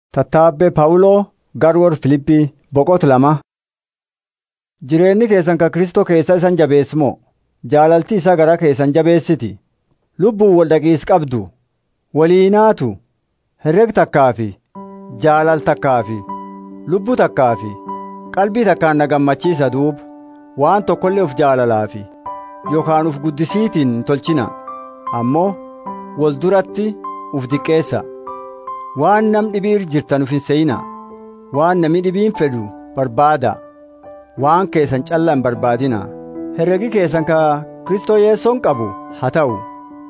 Tattaabbee Phaawuloo Garwoor Filiiphii boqota lama. Jireenyi keessan kan Kristoo keessa isan jabeessu moo jaalalti isaa garaa keessan jabeessiti. Lubbuun wal dhaqiis qabdu. Walii naatu. Herreg takkaa fi jaalal takkaa fi lubbuu takkaa fi qalbii takkaan na gammachiisa duuba waan tokkollee uf jaalalaa fi yookaan uf guddisiitiin hin tolchina. Ammoo wal duratti uf diqqeessa. Waan nam dhibiir jirtan uf hin seeyina. Waan namni dhibiin fedhu barbaada. Waan keessan callaa hin barbaadina. Herregi keessan ka Kristoo Yeessoon qabu haa ta'u.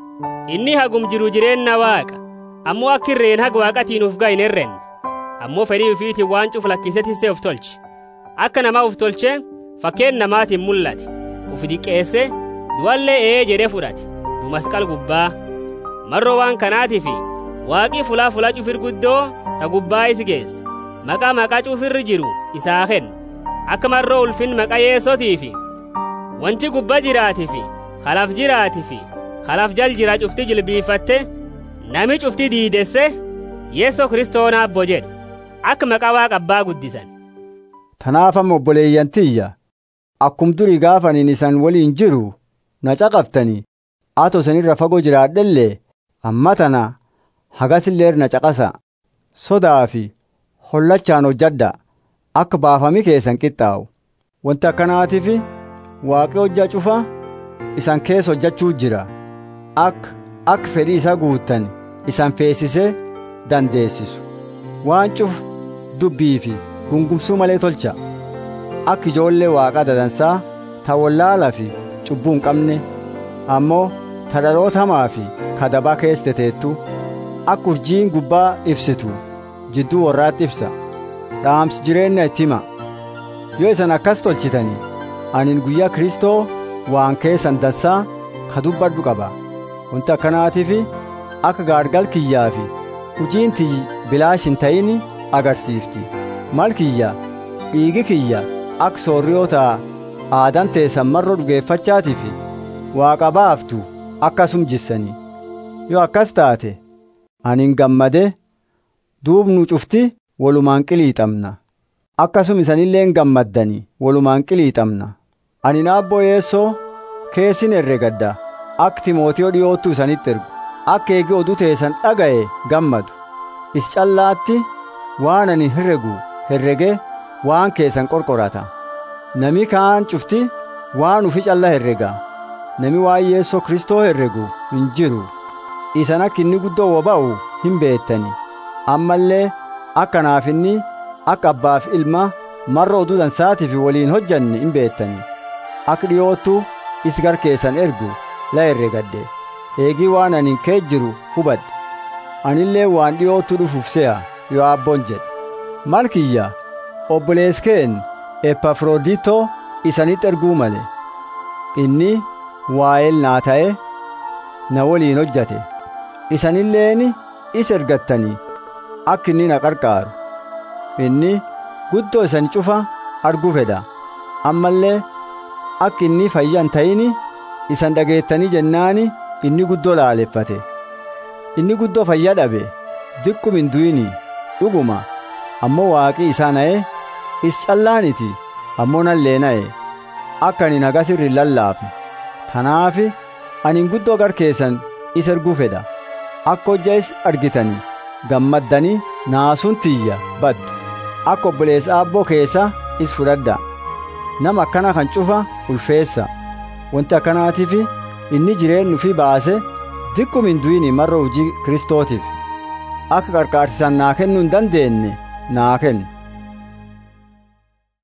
Inni hagum jiru jireenya waaqa. Ammoo akka irreen haga waaqatiin uf ga'a hin herrenne. Ammoo fedhii ufiitiin waan cuf lakkisee tissee uf tolche. Akka namaa uf tolchee fakkeen namaatiin mul'ate. Uf diqqeesse du'allee ee jedhee fudhate. Du masqal gubbaa. Marroo waan kanaatiifi waaqii fulaa fulaa cufir guddoo ta gubbaa isi geesse. Maqaa maqaa cufirri jiru isaa kenna. Akka marroo ulfin maqaa yeessotiifi wanti gubbaa jiraatiifi kalaaf jiraatiifi kalaaf jal jira cufti jilbiifatte nami cufti diidesse yeessoo kiristoonaa abbo jedhu akka maqaa waaqa abbaa guddisan. Tanaaf amma obboleeyyan tiyya akkum durii gaafaniin isan waliin jiru na caqaftanii atoo isanirra fagoo jiraadhellee amma tana hagasillee na caqasa sodaa fi hollachaan hojjadha akka baafamii keessan qixxaa'u wanti akkanaatiif waaqi hojjaa cufa isan keessa hojjachuu jira akka akka fedhii isaa guuttan isan feesisee dandeessisu waan cufa dubbii fi gungumsuu malee tolcha akka ijoollee waaqaa dadansaa ta wallaalaa fi cubbuu hin qabne ammoo ta dhaloota hamaa fi kadabaa keessa teteettu akka urjiin gubbaa ibsitu jidduu warraatti ibsa dhaamsi jireenya itti hima yoo isan akkas tolchitanii anin guyyaa kristoo waan keessan dansaa ka dubbadhu qaba wanti akkanaatiif akka gaargal kiyyaa fi hujiin tiyyi bilaash hin ta'in agarsiifti mal kiyya dhiigi kiyya akka soorriyoota aadan teessan marroo dhugeeffachaatiif waaqa baaftu akkasum jissanii yoo akkas taate anin gammade duubnu cufti walumaan qiliixamna akkasum isanilleen gammaddanii walumaan qiliixamna ani naabboo yeessoo keessin herregadda akka timootiyoo dhiyoottu isanitti ergu akka eegi oduu teessan dhaga'e gammadu is callaatti waan ani herregu herrege waan keessan qorqorata nami kaan cufti waan ufi calla herrega nami waan yeessoo kristoo herregu hin jiru isan akka inni guddoo woba'u hin beettani ammallee akkanaaf inni akka abbaaf ilma marra oduu dansaatiif waliin hojjanne hin beettani akka dhiyoottu is gar keessan ergu la herregadde eegii waan ani kee jiru hubadhe anillee waan dhiyoottu dhufuuf se'a yoo abboon jedhe mal kiyya obboleeskeen epafrooditoo isanitti erguu male inni waa'eel naa ta'e na waliin hojjate isanilleen is ergattanii akka inni na qarqaaru inni guddoo isan cufa arguu fedha ammallee akka inni fayyan ta'ini isan dhageettanii jennaani inni guddoo laaleffate inni guddoo fayyaa dhabe diqqum hin du'ini dhuguma ammoo waaqii isaa na'e is callaaniti ammoo nallee na'e akka ani nagas irri lallaafne tanaafi ani guddoo gar keessan is erguu fedha akka hojja is argitanii gammaddanii naasuun tiyya baddu akka obboleessa aabboo keessa is fudhadha nama akkana kan cufa ulfeessa wanti akkanaatiif inni jireenyu fi baase diqqum hin du'ini marra hojii kristootiif akka qarqaarsisan naa kennuu hin dandeenye naa kennu